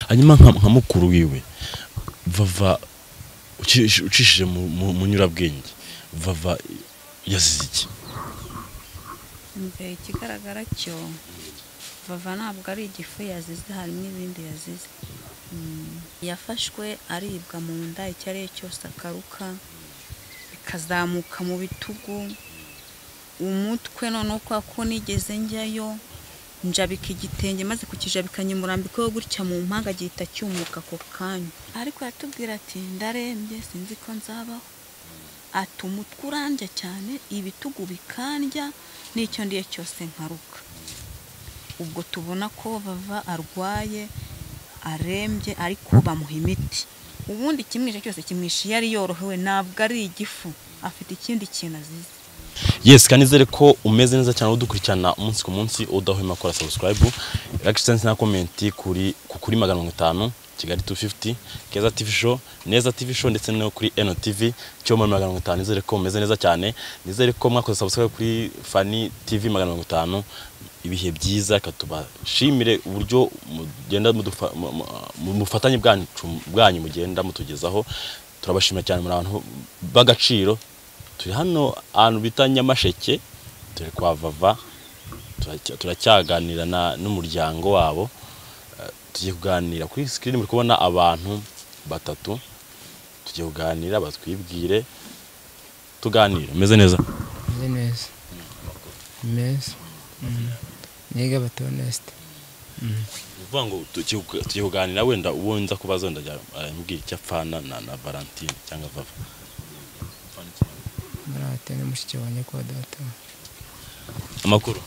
hanyuma nka mukuru wiwe vava ucishije mu nyurabwenge vava yazize iki mbere ikigaragara cyo vava ntabwo ari igifu yazize harimo ibindi yazize yafashwe aribwa mu nda icyo ari cyo cyose akaruka bikazamuka mu bitugu umutwe noneho kwa ko nigeze njyayo njabika igitenge maze kukijabikanya umurambiko gutya mu mpanga agihita cyumuka ako kanya ariko yatubwira ati ndarembye sinzi ko nzabaho ati umutwe urandya cyane ibitugu bikandya n'icyo ndiye cyose nkaruka ubwo tubona ko bava arwaye arembye ariko bamuha imiti ubundi ikimwishe cyose kimwishe iyo ari yorohewe ntabwo ari igifu afite ikindi kintu azize yesi kandi nizere ko umeze neza cyane udukurikirana umunsi ku munsi udahwema kora sabusikarayibu ragisitensi na komenti kuri kuri magana mirongo itanu kigali tu fifuti keza tivi sho neza tivi sho ndetse no kuri eno tivi cyo muri magana mirongo itanu nizere ko umeze neza cyane nizere ko mwakoze sabusikarayibu kuri fani tivi magana mirongo itanu ibihe byiza reka tubashimire uburyo mugenda mu bufatanye bwanyu mugenda mutugezaho turabashimira cyane muri abantu b'agaciro turi hano ahantu bita nyamasheke turi kwa vava turacyaganira n'umuryango wabo tugiye kuganira kuri sikirini muri kubona abantu batatu tugiye kuganira batwibwire tuganire umeze neza meze neza meza niga batonesite ni ukuvuga ngo tugiye kuganira wenda uwo nza kubaza wenda arambwira icyo apfana na valentine cyangwa vava murate ni mushiki wanjye kwa data amakuru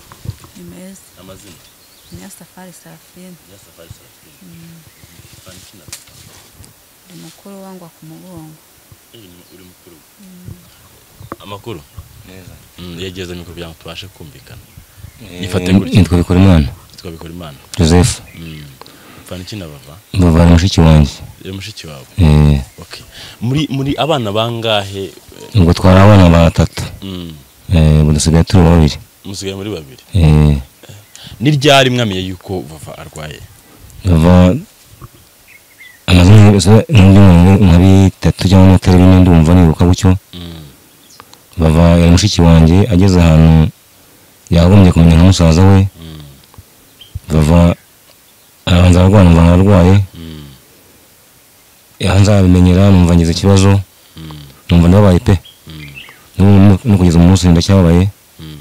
ni meza amazina niyo safari sarafine ya safari sarafine valentine ni mukuru wangwa ku mugongo uri mukuru amakuru neza yegeze mikoro kugira ngo tubashe kumvikana Nifate gutya. nitwa bikorimana yitwa bikorimana joseph valentine bava mbavana mushiki wanjye rero mushiki wawe Eh, Okay. muri muri abana bangahe ubwo twari abana batatu mm, Eh, ubu dusigaye turi babiri musigaye muri babiri Eh, ni ryari mwamenye yuko vava arwaye bava amaze n'undi muntu nka bitatu cyangwa atari bine ndumva nibuka gutyo mm. bava yari mushiki wanjye ageze ahantu yagombye kumenya nka musaza we Mm. bava arabanza ararwara numva ararwaye Mm. hanze arabimenyera numva ngize ikibazo Mm. numva ndabaye pe Mm. n'ubu no kugeza umunsi ndacyabaye Mm.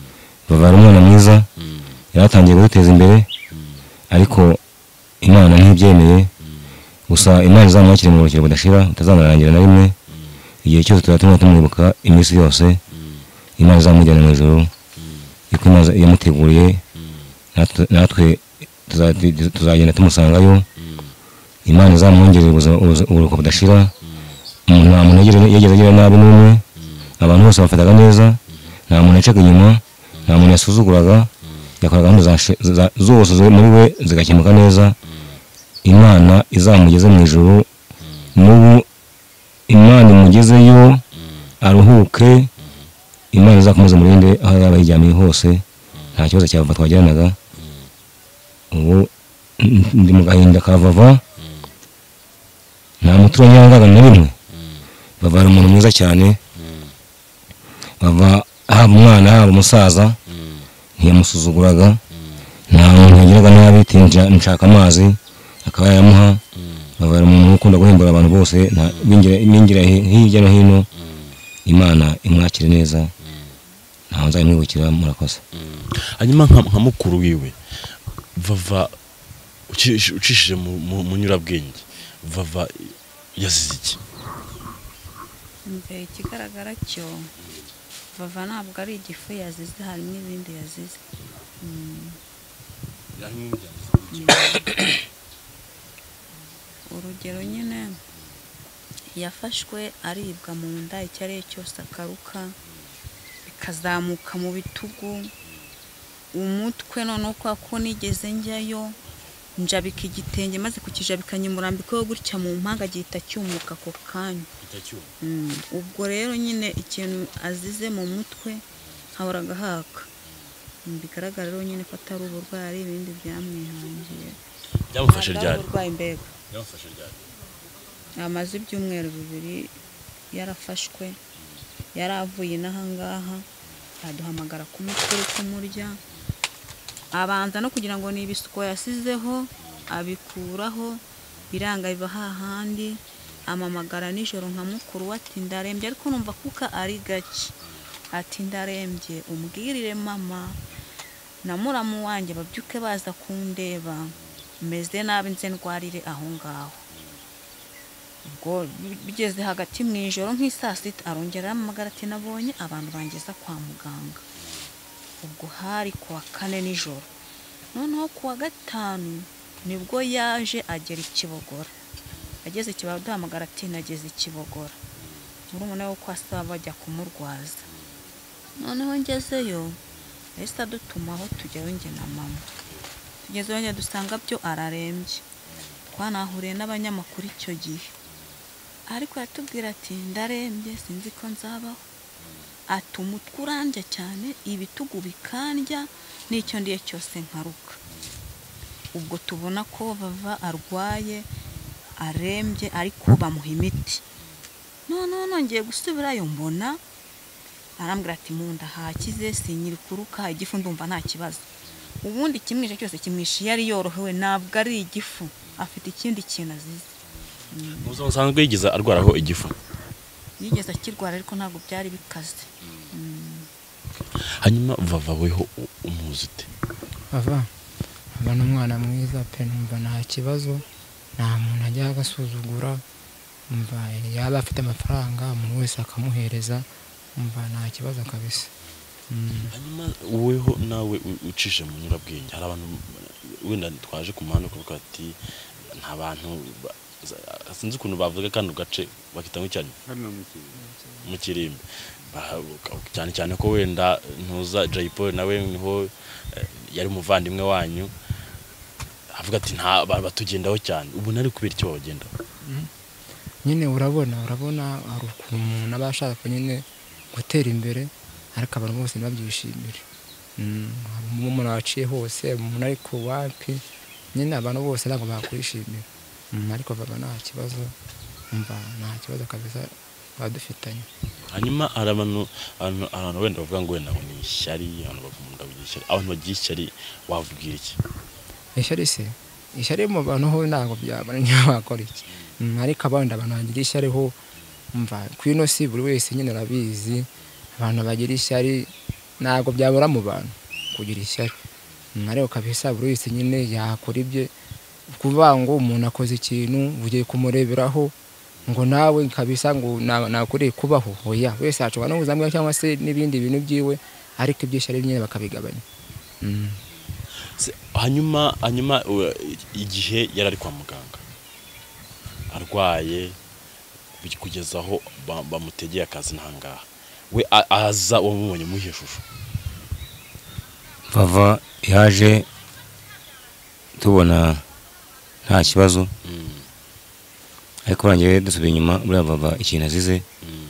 bava ari umwana mwiza Mm. yaratangiye kuduteza imbere Mm. ariko imana ntibyemeye Mm. gusa imana izamwakire mu buruhukiro budashira butazamurangira na rimwe igihe cyose tuzatuma tumwibuka iminsi yose Mm. imana izamujyana mu ijoro Mm. yuko imana yamuteguriye Mm. natwe- natwe tuza- tuzagenda tumusangayo Mm. imana izamwongerera ubuzima- ubuzu- uburuhuko budashira Mm. umuntu nta muntu yigeze yigeze agira nabi n'umwe Mm. abantu bose bafataga neza nta muntu yacaga inyuma nta muntu yasuzuguraga yakoraga gahunda za she- za- zose ziri muri we zigakemuka neza imana izamugeze mu ijoro n'ubu imana imugezeyo aruhuke imana izakomeze murinde aho yaba yiryamiye hose nta kibazo cya vava twagiranaga ubu n- ndi mu gahinda ka vava nta muturanyi wangaga na rimwe vava ari umuntu mwiza cyane bava haba umwana haba umusaza ntiyamusuzuguraga nta muntu yagiraga nabi ati "Nja- nshaka amazi akaba yayamuha bava ari umuntu ukunda guhembura abantu bose nta- b'ingira- b'ingira hi- hirya no hino imana imwakire neza ntawe nzabimwibukira murakoze hanyuma nka nka mukuru wiwe vava ucish- ucishije mu- mu mu nyurabwenge vava yazize iki mbere ikigaragara cyo vava ntabwo ari igifu yazize harimo ibindi yazize urugero nyine yafashwe aribwa mu nda icyo ari cyo cyose akaruka bikazamuka mu bitugu umutwe noneho kwa ko nigeze njyayo njabika igitenge maze kukijabikanya umurambiko gutya mu mpanga agihita cyumuka ako kanya Mm, ubwo rero nyine ikintu azize mu mutwe hahoraga haka Mm, bigaragara rero nyine ko atari uburwayi ari ibindi byamwihangiye byamufashe ryari urwaye imbega byamufashe ryari amaze ibyumweru bibiri yarafashwe yari avuye n'ahangaha aduhamagara kumutwe kumurya abanza no kugira ngo ni ibisuko yasizeho abikuraho biranga biba hahandi amamagara nijoro nka mukuru we ati ndarembye ariko numva kuka ari gake ati ndarembye umbwirire mama na muramu wanjye babyuke baza kundeba meze nabi nze ndwarire aho ngaho ubwo bigeze hagati mu ijoro nk'i saa sita arongera aramamagara ati nabonye abantu bangeza kwa muganga ubwo hari ku wa kane nijoro noneho ku wa gatanu nibwo yaje agera i kibogora ageze kibaba duhamagara ati nageze i kibogora murumuna we ko asaba bajya kumurwaza noneho ngezeyo yahise adutumaho tujyayo njye na mama tugezeyo njye dusanga byo ararembye twanahuriye n'abanyamakuru icyo gihe ariko yatubwira ati ndarembye sinzi ko nzabaho ati umutwe urandya cyane ibitugu bikandya n'icyo ndiye cyose nkaruka ubwo tubona ko bava arwaye arembye ariko bamuha imiti noneho nongeye gusubirayo mbona arambwira ati mu nda hakize sinyiri kuruka igifu ndumva nta kibazo ubundi ikimwishe cyose kimwishe iyo ari yorohewe ntabwo ari igifu afite ikindi kintu azize mu buzima busanzwe yigeze arwaraho igifu yigeze akirwara ariko ntabwo byari bikaze hanyuma vava weho u- umuzi ute ava ava n'umwana mwiza pe numva nta kibazo nta muntu ajya agasuzugura umva yaba afite amafaranga umuntu wese akamuhereza umva nta kibazo kabisa Mm. hanyuma weho nawe u- ucishe mu nyurabwenge hari abantu wenda twaje ku muhanda ukavuga ati nta bantu ba- za- sinzi ukuntu bavuga kano gace bakita nk'icyanya hano mu kibuga mu kirimbi Ba- uka- cyane cyane ko wenda ntuza Jay Paul nawe niho eh, yari umuvandimwe wanyu avuga ati nta ba- batugendaho cyane ubu nari kubera icyo babagendaho nyine urabona urabona hari ukuntu umuntu aba ashaka nyine gutera imbere ariko abantu bose ntibabyishimire Mm, mu- umuntu waciye hose umuntu ari ku wapi nyine abantu bose ntabwo bakwishimira Mm, ariko baba nta kibazo umva nta kibazo kabisa baba dufitanye hanyuma hari abantu abantu abantu wenda bavuga ngo wenda ngo ni ishyari abantu bakunda kugira ishyari abantu bagira ishyari wabwira iki ishyari se ishyari mu bantu ho ntabwo byabona niba wakora iki Mm, ariko abandi abantu bagira ishyari ho mva ku ino si buri wese nyine arabizi abantu bagira ishyari ntabwo byabura mu bantu kugira ishyari Mm, ariko kabisa buri wese nyine yakora ibye kuvuga ngo umuntu akoze ikintu ugiye kumureberaho ngo nawe kabisa ngo na- nakoreye kubaho oya wese yacunga n'ubuzima bwe cyangwa se n'ibindi bintu byiwe ariko iby'ishyari nyine bakabigabanya Mm. Se- hanyuma hanyuma u- igihe yari ari kwa muganga arwaye bi- kugeza aho ba- bamutegeye akazi ntangaha we a- aza wamubonye muri iyo shusho vava yaje tubona nta kibazo Mm, ariko urangije dusubiye inyuma buriya vava ikintu azize mm,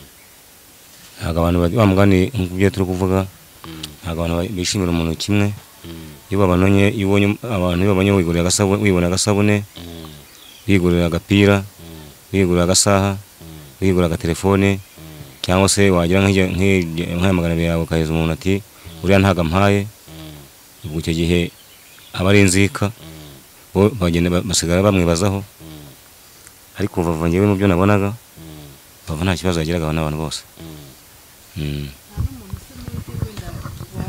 ntabwo abantu ba- wa mugani nk'uko ibyo turi kuvuga mm, ntabwo abantu ba- bishimira umuntu kimwe mm, iyo babonye iyo ubonye abantu iyo babonye wigurira agasabune wibonera agasabune mm, wigurira agapira mm, wigurira agasaha mm, wigurira agatelefone cyangwa se wagira nk'iryo- nk'iryo- nk'aya magambo yawe ukaheza umuntu ati uriya ntabwo ampaye mm, ubwo icyo gihe aba ari inzika mm, bo bagenda ba- basigara bamwibazaho mm, ariko vava ngewe mu byo nabonaga mm, vava nta kibazo yagiraga n'abantu bose mm. Mm. nta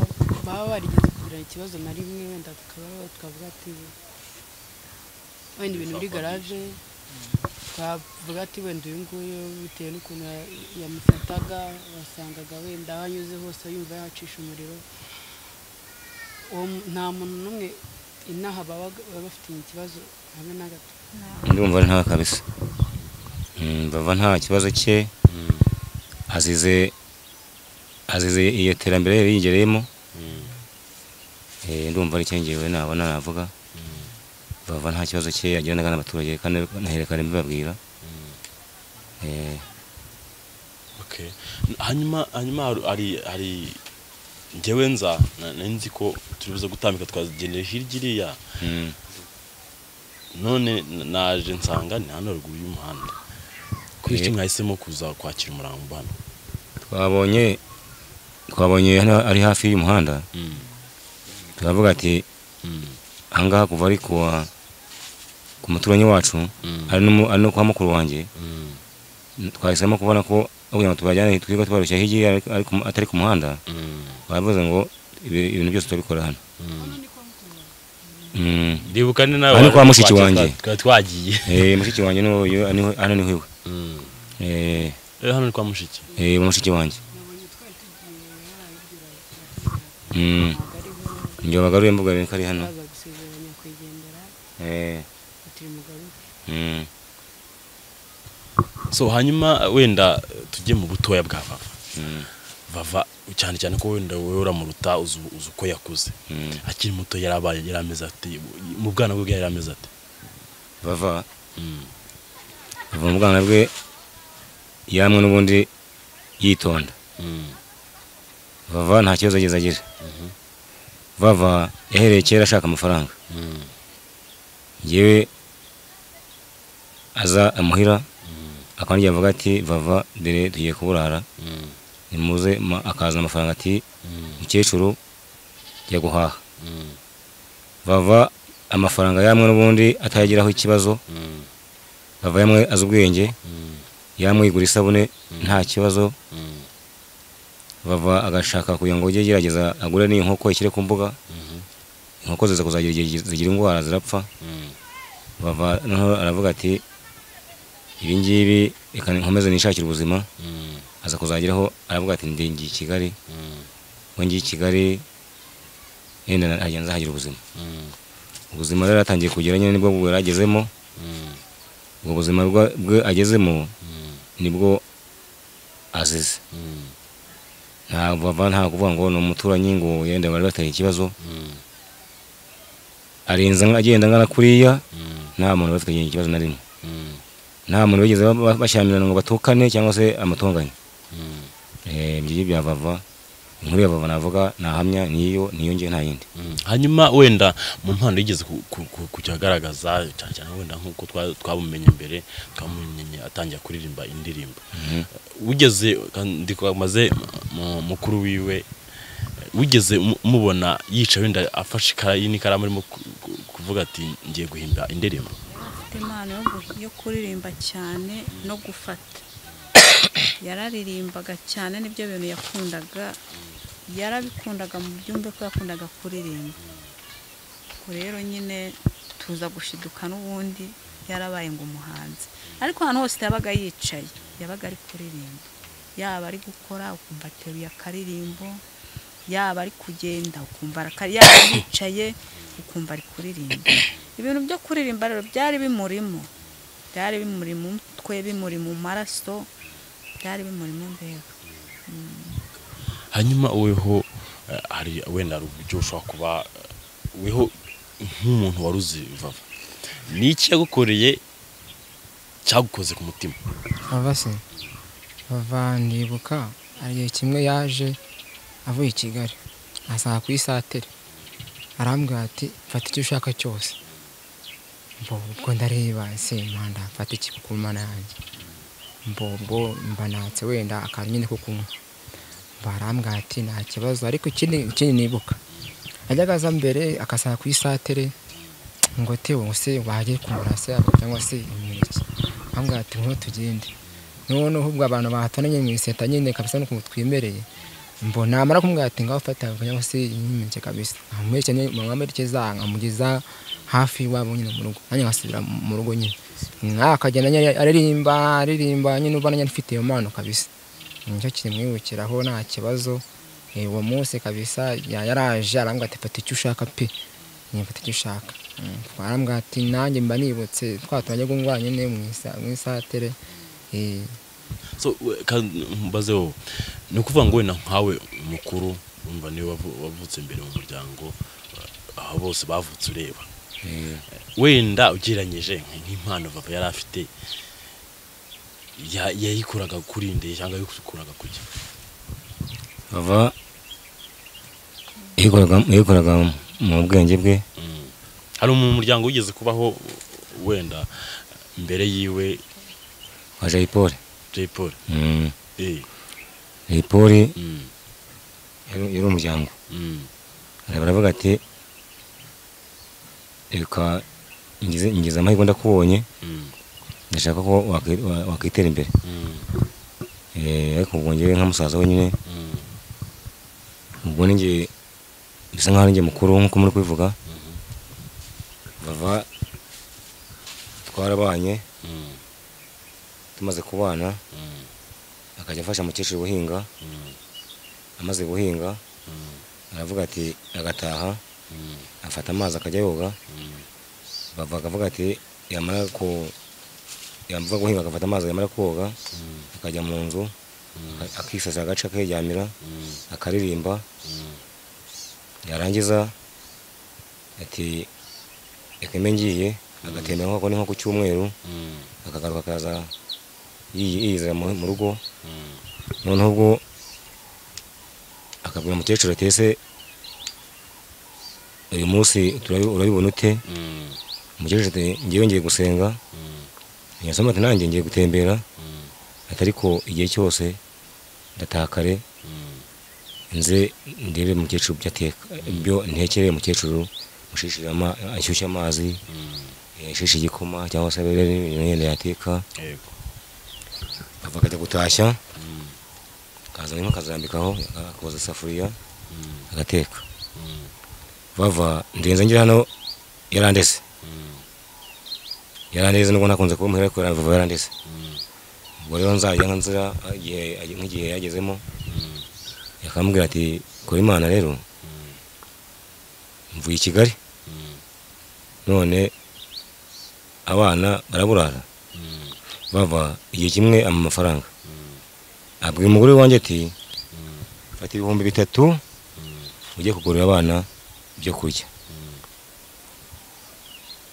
n'umuntu usa n'undi wenda wa- baba barigeze kugira ikibazo na rimwe wenda tukaba twavuga ati wenda ibintu biri garaje twavuga ati wenda uyu nguyu bitewe n'ukuntu ya- yamufataga wasangaga wenda aho anyuze hose yumva yacisha umuriro uwo mu- nta muntu n'umwe inaha baba baba bafitanye ikibazo habe na gato ndumva nta kabisa Mm, vava nta kibazo cye azize azize iyo terambere yari yigereyemo Eh, ndumva ari cyengewe nabona navuga vava nta kibazo cye agiranaga n'abaturage kandi naherekana mbibabwira Eh, Okay. N- hanyuma hanyuma hari- hari hari njyewe nza na- nari nzi ko turi buze gutambika twagendera hirya iriya mm. none naje nsanga ni hano ruguru y'umuhanda kuki mwahisemo kuza kwakira umurambo hano twabonye twabonye hano ari hafi y'umuhanda turavuga ati ahangaha kuva ari kuwa ku muturanyi wacu ari no- ari no kwa mukuru wanjye twahisemo kubona ko aho kugira ngo tubajyane twirirwa tubarushya hirya ariko- ariko atari ku muhanda baravuze ngo ibi- ibintu byose turabikora hano Mm. ndibuka ni nawe Hano wari kwa mushiki twakira- wanjye. twari twagiye Eh, mushiki wanjye niwo yo- niho- hano niho iwe Eh, Eh, hano ni kwa mushiki eh, mushiki wanjye Mm. njye bagaruye mbuga biri ko ari hano baza gusezeranya nyakwigendera Eh, turi mugabo mm. so hanyuma wenda tujye mu butoya bwa vava Mm. vava cyane cyane ko wenda wowe uramuruta uzi uzi uko yakuze Mm. akiri muto yarabaye yarameze ati mu bwana bwe yarameze ati bava Mm. bava mu bwana bwe yamwe n'ubundi yitonda Mm. vava nta kibazo ageze agira vava yahereye kera ashaka amafaranga Mm. yewe aza amuhira akongera avuga ati vava dore tugiye kuburara Mm. nimuze ma- akazana amafaranga ati Mm. mukecuru jya guhaha Mm. vava amafaranga yamwe n'ubundi atayagiraho ikibazo Mm. vava yamwe azi ubwenge Mm. yamwe yigura isabune nta kibazo Mm. bava agashaka kugira ngo ujye gerageza agure n'iyi nkoko ishyire ku mbuga Mhm. inkoko ziza kuzagira igihe zigira indwara zirapfa Mm. bava noneho aravuga ati ibi ngibi reka nkomeze nishakire ubuzima Mm. aza kuzageraho aravuga ati ndi ngiye i kigali Mm. ngo ngiye i kigali yenda nagenda nzahagira ubuzima Mm. ubuzima rero yaratangiye kugera nyine nibwo bwo yaragezemo Mm. ubwo buzima bwa- bwe Mm. agezemo nibwo azize Mm. ntabwo bava nta kuvuga ngo ni umuturanyi ngo yenda bari bateye ikibazo Mm. arenza agenda angana kuriya Mm. nta muntu bafite ikibazo na rimwe Mm. nta muntu wigeze ba- ba- bashyamirana ngo batukane cyangwa se amatonganye Mm. Eh, ibyo ngibyo bya vava inkuru ya vava navuga nahamya niyo niyo ngiye nta yindi Mm. hanyuma wenda mu mpano yigeze ku- ku- ku- kujya agaragaza cyane cyane wenda nk'uko twa- twabumenye mbere twamumenye atangiye kuririmba indirimbo Mhm. wigeze kandi kwamaze mu- mukuru wiwe wigeze mu- mubona yica wenda afashe ikayi n'ikaramu arimo ku- ku- kuvuga ati ngiye guhimba indirimbo afite impano yo gu- yo kuririmba cyane no gufata yararirimbaga cyane n'ibyo bintu yakundaga yarabikundaga mu byumve ko yakundaga kuririmba ubwo rero nyine tuza gushiduka n'ubundi yarabaye ngo umuhanzi ariko ahantu hose yabaga yicaye yabaga ari kuririmba yaba ari gukora ukumva ateruye akaririmbo yaba ari kugenda ukumva arakari yaba yicaye ukumva ari kuririmba ibintu byo kuririmba rero byari bimurimo byari bimuri mu mutwe bimuri mu maraso byari bimuri mu mbeho hanyuma weho eh, hari wenda hari uburyo ushobora kuba eh, weho nk'umuntu wari uzi vava ni iki yagukoreye cyagukoze ku mutima bava se bava ndibuka hari igihe kimwe yaje avuye i kigali asanga ku isatere arambwira ati fata icyo ushaka cyose mbo ubwo ndareba ese manda fata iki ku mana yanjye mbo ubwo mba natse wenda akantu nyine ko kunywa mba arambwira ati nta kibazo ariko ikindi ikindi nibuka ajyaga aza mbere agasanga ku isatere ngo tewe ngo se wagiye kumura se yabo cyangwa se imineke ahubwo ati nk'uwo tugende noneho ubwo abantu bahatananye mu iseta nyine kabisa n'ukuntu twimereye mbo namara kumubwira ati ngaho fata cyangwa se imineke kabisa amuherekeza nkamuherekeza nkamugeza hafi y'iwabo nyine mu rugo nanjye nkasubira mu- mu rugo nyine nkaho akagenda nyine aririmba aririmba nyine ubona nyine afite iyo mpano kabisa nicyo kimwibukiraho nta kibazo Eh, uwo munsi kabisa ya- yaraje arambwira ati fata icyo ushaka pe nyifata icyo ushaka Mm, arambwira ati nanjye mba nibutse twaturanye gungwa nyine mu isa- mu isatere eh, so we- kandi mbazeho ni ukuvuga ngo wenda nkawe mukuru wumva niwe wavu- wavutse imbere mu muryango eh, aho bose bavutse ureba Eh, wenda ugereranyije nk- nk'impano vava yari afite ya- yayikuraga kuri ndeye cyangwa yayikuraga kujya vava yikoraga mu bwenge bwe hari umuntu mu muryango wigeze kubaho wenda mbere yiwe wa Jay Polly Jay Paul Mm. eh Jay Polly mm, yari yari umuryango mm, Aha baravuga ati reka ngize ngize amahirwe ndakubonye mm, ndashaka ko waki- wa- wakitera imbere mm, Eh, ariko ubwo njyewe nka musaza we nyine mm, ubwo ni njye bisa nkaho ari njye mukuru nk'uko muri kubivuga bava twarabanye mm, tumaze kubana mm, akajya afasha umukecuru guhinga mm, amaze guhinga mm, aravuga ati agataha mm, afata amazi akajya yoga mm. bava akavuga ati yamara ku yamara guhinga agafata amazi yamara koga akajya mu nzu aka- akisasa agace akiryamira akaririmba yarangiza ati reka mbe ngiye agatembera nko ni nko ku cyumweru akagaruka akaza yi- yiyizera mu mu rugo noneho ubwo akabwira umukecuru ati ese uyu munsi turabi- urabibona ute umukecuru ati ngewe ngiye gusenga nyasoma ati nanjye ngiye gutembera ati ariko igihe cyose ndataha kare nze ndebe umukecuru ibyo ateka ibyo ntekere umukecuru mushishire ama- ashyushye amazi eh, ashyushye igikoma cyangwa se abere ibintu yenda yateka yego ava akajya gutashya akazana inka akazambikaho akoza isafuriya agateka bava ndenze ngira hano yarandese yarandeze nubwo nakunze kumuhera ariko yarava yarandese ubwo rero nzajya nka nzira igihe nk'igihe yagezemo akamubwira ati kora imana rero mvuye i kigali none abana baraburara bava igihe kimwe ama mafaranga abwira umugore wanjye ati fata ibihumbi bitatu ujye kugurira abana ibyo kurya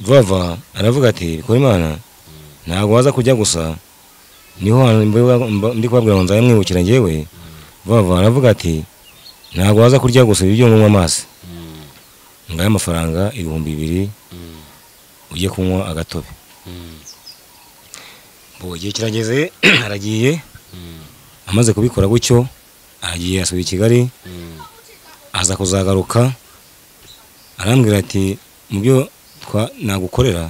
bava aravuga ati bikora imana ntabwo waza kujya gusa niho hantu mbe- mba- ndi kubabwira ngo nzabe mwibukira njyewe bava aravuga ati ntabwo waza kurya gusa ibiryo nk'unywa amazi ngayo amafaranga ibihumbi bibiri ujye kunywa agatobe ubu igihe kirageze aragiye amaze kubikora gutyo aragiye asubira i kigali aza kuzagaruka arambwira ati mu byo twa- nagukorera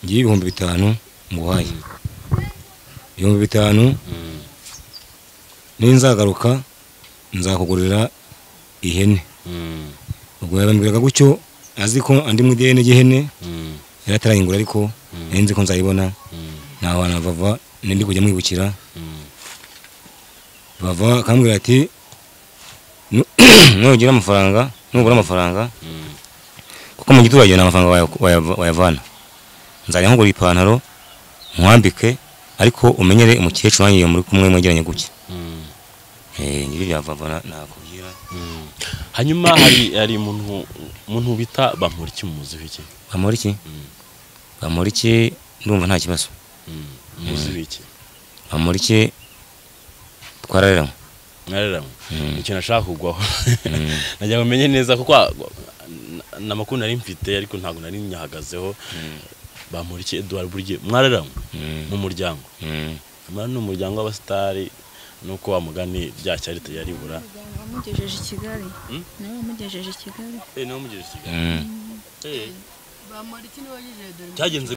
ngiye ibihumbi bitanu nguhaye ibihumbi bitanu ninzagaruka nzakugurira ihene ubwo yarambwiraga gutyo azi ko andi mu ideni ry'ihene yari atarayingura ariko nari nzi ko nzayibona nta hantu bava nindi kujya mwibukira bava akambwira ati "Nu- nugira amafaranga nubura amafaranga kuko mu giturage nta mafaranga waya- waya- wayavana nzajya nkugura ipantaro nkwambike ariko umenyere umukecuru wanjye muri kumwe mwegeranye gutya Eh, ngibi byavavana nakubwira hanyuma hari hari umuntu umuntu bita bamporiki mumuziho iki bamora iki bamora iki ndumva nta kibazo mumuziho iki bamora iki twarareranywe mwareranywe Mm. ni ikintu nashaka kugwaho nagira ngo menye neza kuko a- na- na makuru nari mfite ariko ntabwo nari nyahagazeho bamporiki Edouard burya mwareranywe mu muryango amara ni umuryango w'abasitari nuko wa mugani bya cyari yaribura wamugejeje i kigali Hmm? nawe wamugejeje i kigali eh nawe mugirije ikiganiro Mm. eh bamara iki niba wagejeje dore cyagenze